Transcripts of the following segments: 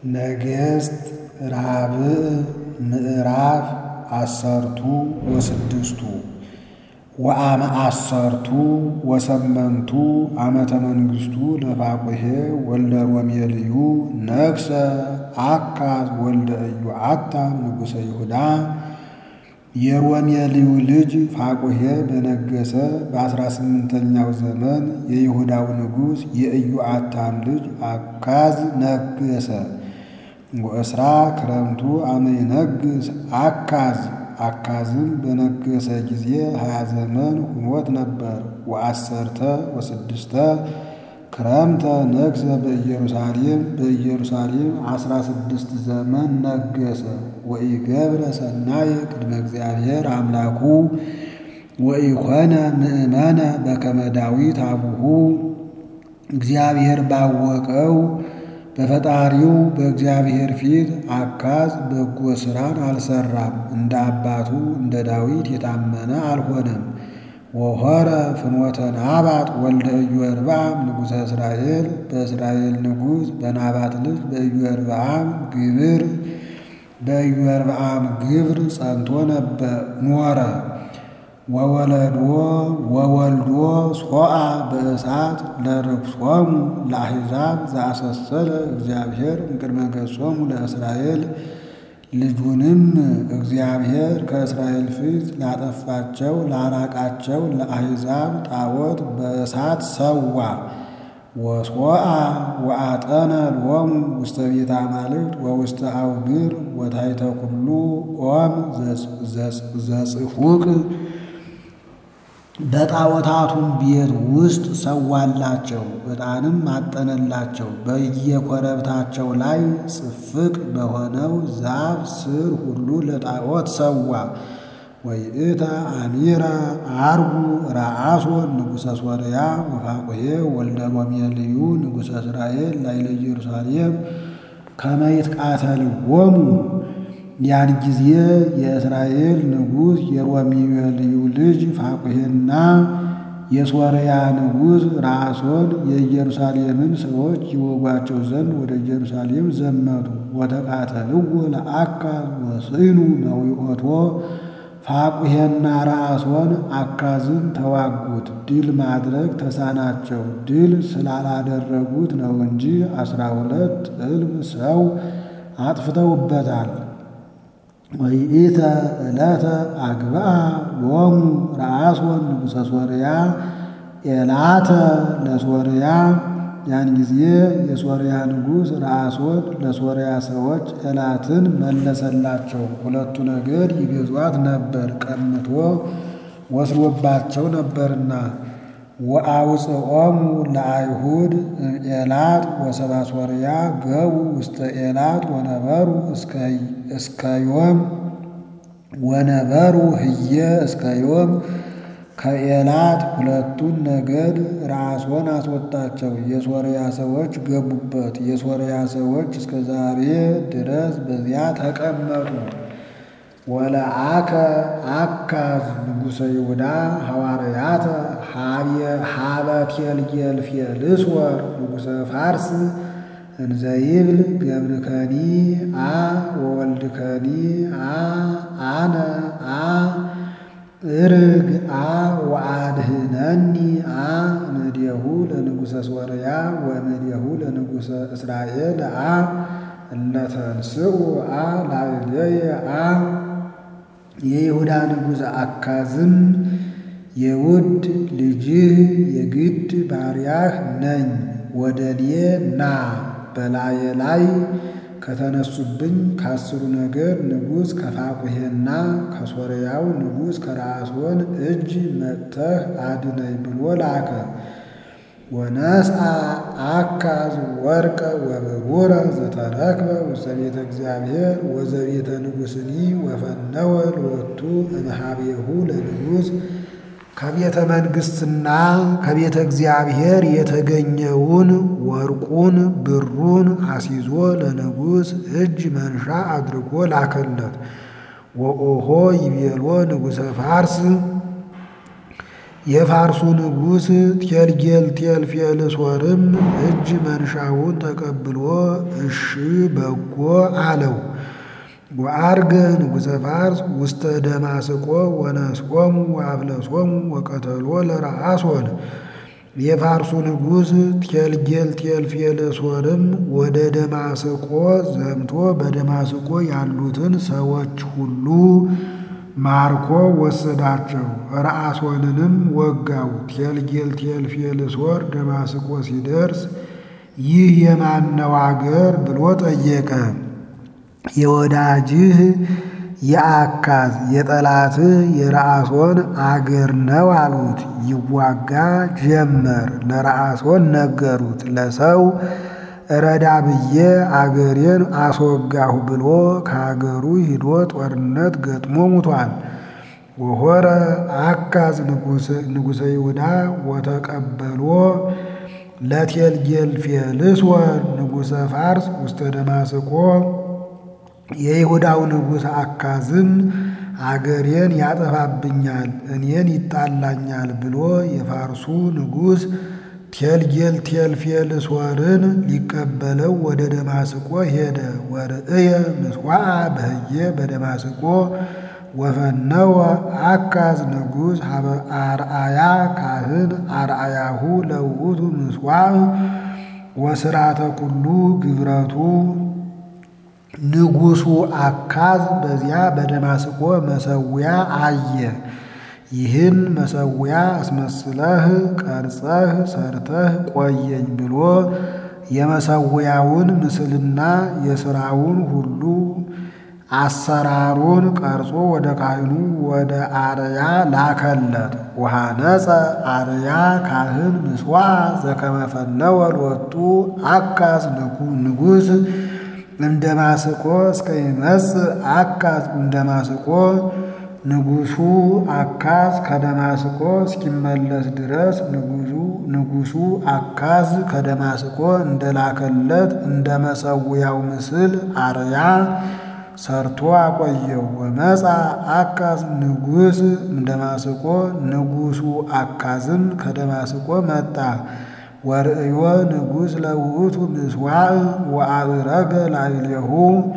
ነገሥት ራብዕ ምዕራፍ አሰርቱ ወስድስቱ ወአመ አሰርቱ ወሰመንቱ ዓመተ መንግሥቱ ለፋቁሔ ወልደ ሮሜልዩ ነግሠ አካዝ ወልደ ኢዮአታም ንጉሠ ይሁዳ። የሮሜልዩ ልጅ ፋቁሔ በነገሠ በአስራ ስምንተኛው ዘመን የይሁዳው ንጉሥ የኢዮአታም ልጅ አካዝ ነገሠ። ወእስራ ክረምቱ አመ ይነግሥ አካዝ አካዝም በነገሠ ጊዜ ሀያ ዘመን ሁኖት ነበር። ወአሰርተ ወስድስተ ክረምተ ነግሠ በኢየሩሳሌም በኢየሩሳሌም አስራ ስድስት ዘመን ነገሠ። ወኢገብረ ሰናየ ቅድመ እግዚአብሔር አምላኩ ወኢኮነ ምእመነ በከመ ዳዊት አቡሁ እግዚአብሔር ባወቀው በፈጣሪው በእግዚአብሔር ፊት አካዝ በጎ ሥራን አልሰራም፣ እንደ አባቱ እንደ ዳዊት የታመነ አልሆነም። ወሖረ ፍኖተ ናባጥ ወልደ ኢዮርብዓም ንጉሠ እስራኤል በእስራኤል ንጉሥ በናባጥ ልጅ በኢዮርብዓም ግብር በኢዮርብዓም ግብር ጸንቶ ነበር ኖረ። ወወለዶ ወወልዶ ሶአ በእሳት ለርክሶሙ ለአሕዛብ ዘአሰሰለ እግዚአብሔር እምቅድመ ገጾሙ ለእስራኤል ልጁንም እግዚአብሔር ከእስራኤል ፊት ላጠፋቸው ላራቃቸው ለአሕዛብ ጣዖት በእሳት ሰዋ። ወሶአ ወአጠነ ሎሙ ውስተ ቤተ አማልክት ወውስተ አውግር ወታሕተ ኩሉ ኦም ዘጽፉቅ በጣዖታቱም ቤት ውስጥ ሰዋላቸው፣ ዕጣንም አጠነላቸው። በየኮረብታቸው ላይ ጽፍቅ በሆነው ዛፍ ስር ሁሉ ለጣዖት ሰዋ። ወይእተ አሚረ አርጉ ረአሶን ንጉሠ ሶርያ ወፋቁሔ ወልደ ሮሜልዩ ንጉሠ እስራኤል ላዕለ ኢየሩሳሌም ከመ ይትቃተልዎሙ ያን ጊዜ የእስራኤል ንጉሥ የሮሜልዩ ልጅ ፋቁሔና የሶርያ ንጉሥ ረአሶን የኢየሩሳሌምን ሰዎች ይወጓቸው ዘንድ ወደ ኢየሩሳሌም ዘመቱ። ወተቃተልዎ ለአካዝ ወስዕኑ መዊኦቶ ፋቁሔና ረአሶን አካዝን ተዋጉት፣ ድል ማድረግ ተሳናቸው። ድል ስላላደረጉት ነው እንጂ አስራ ሁለት እልፍ ሰው አጥፍተውበታል። ወይኢተ ዕለተ አግብአ ሎሙ ረአሶን ንጉሠ ሶርያ ኤላተ ለሶርያ ያን ጊዜ የሶርያ ንጉሥ ረአሶን ለሶርያ ሰዎች ኤላትን መለሰላቸው። ሁለቱ ነገድ ይገዟት ነበር፣ ቀምቶ ወስዶባቸው ነበርና። ወአውፅኦሙ ለአይሁድ ኤላት ወሰባ ሶርያ ገቡ ውስተ ኤላት ወነበሩ እስከ ዮም ወነበሩ ህየ እስከ ዮም ከኤላት ሁለቱን ነገድ ረአሶን አስወጣቸው። የሶርያ ሰዎች ገቡበት። የሶርያ ሰዎች እስከ ዛሬ ድረስ በዚያ ተቀመጡ። ወለአከ አካዝ ንጉሠ ይሁዳ ሐዋርያተ ሀበ ቴልጌልፌልስወር ንጉሠ ፋርስ እንዘይብል ገብርከኒ አ ወወልድከኒ አ አነ አ እርግ አ ወአድህነኒ አ እምኔሁ ለንጉሠ ሶርያ ወእምኔሁ ለንጉሠ እስራኤል አ እለተንስኡ አ ላዕሌየ አ የይሁዳ ንጉሥ አካዝም የውድ ልጅህ የግድ ባሪያህ ነኝ፣ ወደ እኔ ና በላዬ ላይ ከተነሱብኝ ከአስሩ ነገድ ንጉሥ ከፋቁሔና ከሶርያው ንጉሥ ከረአሶን እጅ መጥተህ አድነኝ ብሎ ላከ። ወነስአ አካዝ ወርቀ ወብሩረ ዘተረክበ ውስተ ቤተ እግዚአብሔር ወዘቤተ ንጉሥኒ ወፈነወ ሎቱ እምኀቤሁ ለንጉሥ ከቤተ መንግሥትና ከቤተ እግዚአብሔር የተገኘውን ወርቁን ብሩን አስይዞ ለንጉሥ እጅ መንሻ አድርጎ ላከለት። ወኦሆ ይቤሎ ንጉሠ ፋርስ የፋርሱ ንጉሥ ቴልጌልቴልፌልሶርም እጅ መንሻውን ተቀብሎ እሺ በጎ አለው። ወአርገ ንጉሠ ፋርስ ውስተ ደማስቆ ወነስቆሙ ወአፍለሶሙ ወቀተሎ ለረአሶን። የፋርሱ ንጉሥ ቴልጌልቴልፌልሶርም ወደ ደማስቆ ዘምቶ በደማስቆ ያሉትን ሰዎች ሁሉ ማርኮ ወሰዳቸው። ረአሶንንም ወጋው። ቴልጌልቴልፌልሶር ደማስቆ ሲደርስ ይህ የማነው አገር ብሎ ጠየቀ። የወዳጅህ የአካዝ የጠላትህ የረአሶን አገር ነው አሉት። ይዋጋ ጀመር። ለረአሶን ነገሩት። ለሰው እረዳ ብዬ አገሬን አስወጋሁ ብሎ ከአገሩ ሂዶ ጦርነት ገጥሞ ሙቷል። ወሆረ አካዝ ንጉሠ ይሁዳ ወተቀበሎ ለቴልጌልፌልሶር ንጉሠ ፋርስ ውስተ ደማስቆ የይሁዳው ንጉሥ አካዝም አገሬን ያጠፋብኛል፣ እኔን ይጣላኛል ብሎ የፋርሱ ንጉሥ ቴልጌልቴልፌልሶርን ሊቀበለው ወደ ደማስቆ ሄደ። ወርእየ ምጽዋዓ በህየ በደማስቆ ወፈነወ አካዝ ንጉሥ ሀበ አርአያ ካህን አርአያሁ ለውእቱ ምጽዋዕ ወስራተ ኩሉ ግብረቱ ንጉሡ አካዝ በዚያ በደማስቆ መሰዊያ አየ። ይህን መሰዊያ አስመስለህ ቀርጸህ ሰርተህ ቆየኝ ብሎ የመሰዊያውን ምስልና የሥራውን ሁሉ አሰራሩን ቀርጾ ወደ ካህኑ ወደ አርያ ላከለት። ወሃነፀ አርያ ካህን ምጽዋዕ ዘከመፈነወ ሎቱ አካዝ ንጉሥ እምደማስቆ እስከ ይመጽእ አካዝ እምደማስቆ ንጉሡ አካዝ ከደማስቆ እስኪመለስ ድረስ ንጉሡ አካዝ ከደማስቆ እንደላከለት እንደ መሰዊያው ምስል አርያ ሰርቶ አቆየው። ወመፃ አካዝ ንጉሥ እምደማስቆ ንጉሡ አካዝም ከደማስቆ መጣ። ወርእዮ ንጉሥ ለውእቱ ምጽዋዕ ወአብረገ ላዕሌሁ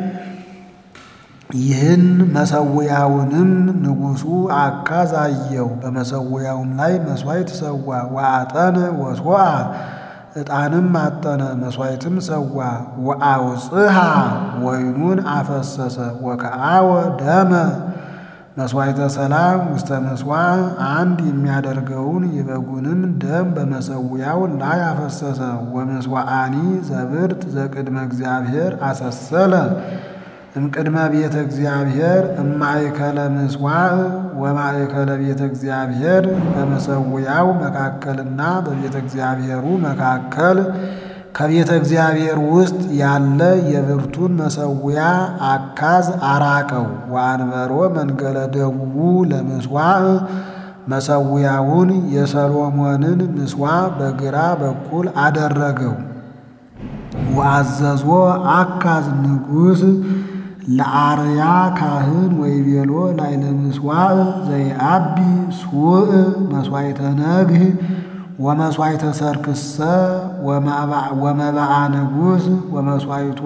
ይህን መሰዊያውንም ንጉሡ አካዝ አየው። በመሰዊያውም ላይ መሥዋዕት ሰዋ። ወአጠነ ወሶአ ዕጣንም አጠነ፣ መሥዋዕትም ሰዋ። ወአውጽሃ ወይኑን አፈሰሰ። ወከአወ ደመ መሥዋዕተ ሰላም ውስተ ምጽዋዕ አንድ የሚያደርገውን የበጉንም ደም በመሰዊያው ላይ አፈሰሰ። ወምስዋዓኒ ዘብርት ዘቅድመ እግዚአብሔር አሰሰለ እምቅድመ ቤተ እግዚአብሔር እማእከለ ምጽዋዕ ወማእከለ ቤተ እግዚአብሔር በመሰዊያው መካከልና በቤተ እግዚአብሔሩ መካከል ከቤተ እግዚአብሔር ውስጥ ያለ የብርቱን መሰዊያ አካዝ አራቀው። ወአንበሮ መንገለ ደቡቡ ለምስዋዕ መሰዊያውን የሰሎሞንን ምስዋዕ በግራ በኩል አደረገው። ወአዘዞ አካዝ ንጉሥ ለአርያ ካህን ወይቤሎ ላዕለ ምጽዋዕ ዘይአቢ ሱእ መሥዋዕተ ነግህ ወመሥዋዕተ ሰርክሰ ወመባዓ ንጉሥ ወመሥዋዕቶ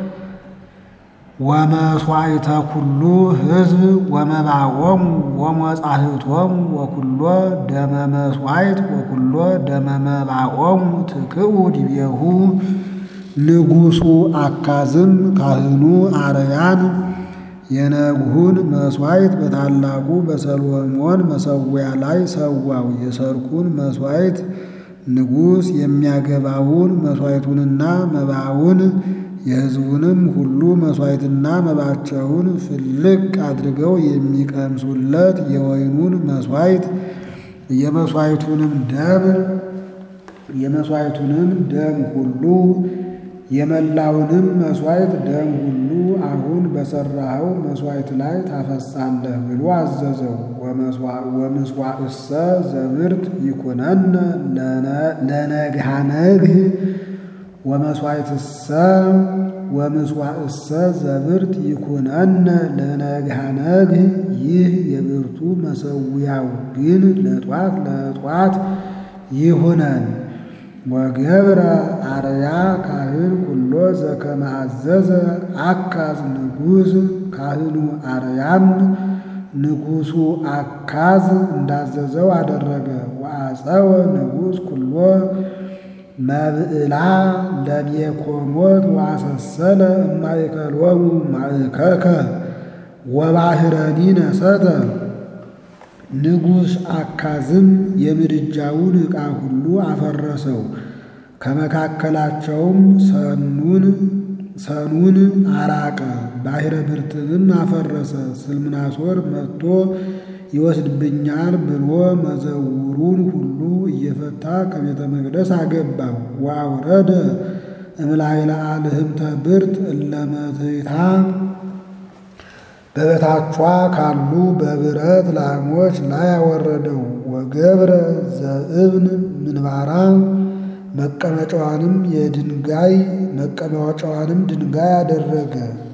ወመሥዋዕተ ኩሉ ሕዝብ ወመባዖሙ ወመጻሕፍቶሙ ወኩሎ ደመ መሥዋዕት ወኩሎ ደመ መባዖሙ ትክኡ ዲቤሁ ንጉሡ አካዝም ካህኑ አርያን የነግሁን መሥዋዕት በታላቁ በሰሎሞን መሰዊያ ላይ ሰዋው። የሰርኩን መሥዋዕት ንጉሥ የሚያገባውን መሥዋዕቱንና መባውን የሕዝቡንም ሁሉ መሥዋዕትና መባቸውን ፍልቅ አድርገው የሚቀምሱለት የወይኑን መሥዋዕት የመሥዋዕቱንም ደም የመሥዋዕቱንም ደም ሁሉ የመላውንም መሥዋዕት ደም ሁሉ አሁን በሠራኸው መሥዋዕት ላይ ታፈሳለህ ብሎ አዘዘው። ወምስዋዕሰ ዘብርት ይኩነነ ለነግሃነግህ ወመስዋዕትሰ ወምስዋዕሰ ዘብርት ይኩነነ ለነግሃ ነግህ ይህ የብርቱ መሰዊያው ግን ለጧት ለጧት ይሁነን። ወገብረ አርያ ካህን ኩሎ ዘከመ አዘዘ አካዝ ንጉሥ ካህኑ አርያም ንጉሡ አካዝ እንዳዘዘው አደረገ። ወአፀወ ንጉሥ ኩሎ መብዕላ ለሜኮሞት ወአሰሰለ እማእከሎሙ ማእከከ ወባሕረኒ ነሰተ። ንጉሥ አካዝም የምድጃውን ዕቃ ሁሉ አፈረሰው፣ ከመካከላቸውም ሰኑን ሰኑን አራቀ፣ ባሕረ ብርትንም አፈረሰ። ስልምናሶር መጥቶ ይወስድብኛል ብሎ መዘውሩን ሁሉ እየፈታ ከቤተ መቅደስ አገባው። ወአውረደ እምላይለ አልህምተ ብርት እለመትታ በበታቿ ካሉ በብረት ላሞች ላይ አወረደው። ወገብረ ዘእብን ምንባራ መቀመጫዋንም የድንጋይ መቀመጫዋንም ድንጋይ አደረገ።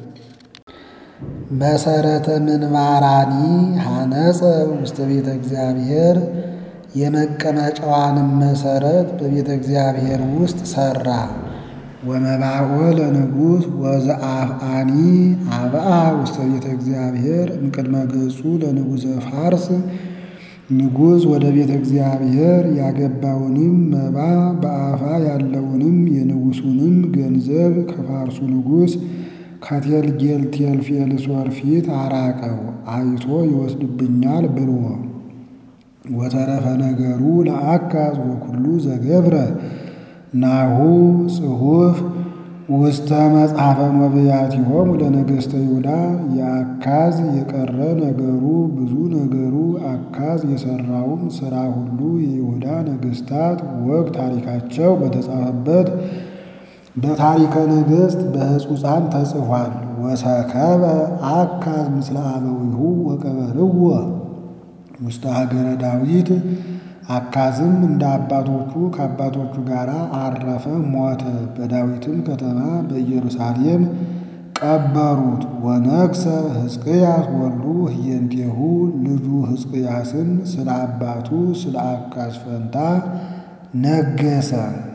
መሰረተ ምንባራኒ ሐነጸ ውስተ ቤተ እግዚአብሔር የመቀመጫዋንም መሰረት በቤተ እግዚአብሔር ውስጥ ሠራ። ወመባኦ ለንጉሥ ወዘአፍአኒ አብአ ውስተ ቤተ እግዚአብሔር እምቅድመ ገጹ ለንጉሠ ፋርስ ንጉሥ ወደ ቤተ እግዚአብሔር ያገባውንም መባ በአፋ ያለውንም የንጉሡንም ገንዘብ ከፋርሱ ንጉሥ ከቴልጌልቴልፌልሶር ፊት አራቀው፣ አይቶ ይወስድብኛል ብሎ። ወተረፈ ነገሩ ለአካዝ ወኩሉ ዘገብረ ናሁ ጽሑፍ ውስተ መጽሐፈ መብያቲሆሙ ለነገሥተ ይሁዳ። የአካዝ የቀረ ነገሩ ብዙ ነገሩ አካዝ የሠራውም ሥራ ሁሉ የይሁዳ ነገሥታት ወግ ታሪካቸው በተጻፈበት በታሪከ ነገሥት በሕጹፃን ተጽፏል። ወሰከበ አካዝ ምስለ አበዊሁ ወቀበርዎ ውስተ ሀገረ ዳዊት። አካዝም እንደ አባቶቹ ከአባቶቹ ጋር አረፈ፣ ሞተ። በዳዊትም ከተማ በኢየሩሳሌም ቀበሩት። ወነግሠ ሕዝቅያስ ወልዱ ህየንቴሁ ልጁ ሕዝቅያስም ስለ አባቱ ስለ አካዝ ፈንታ ነገሰ።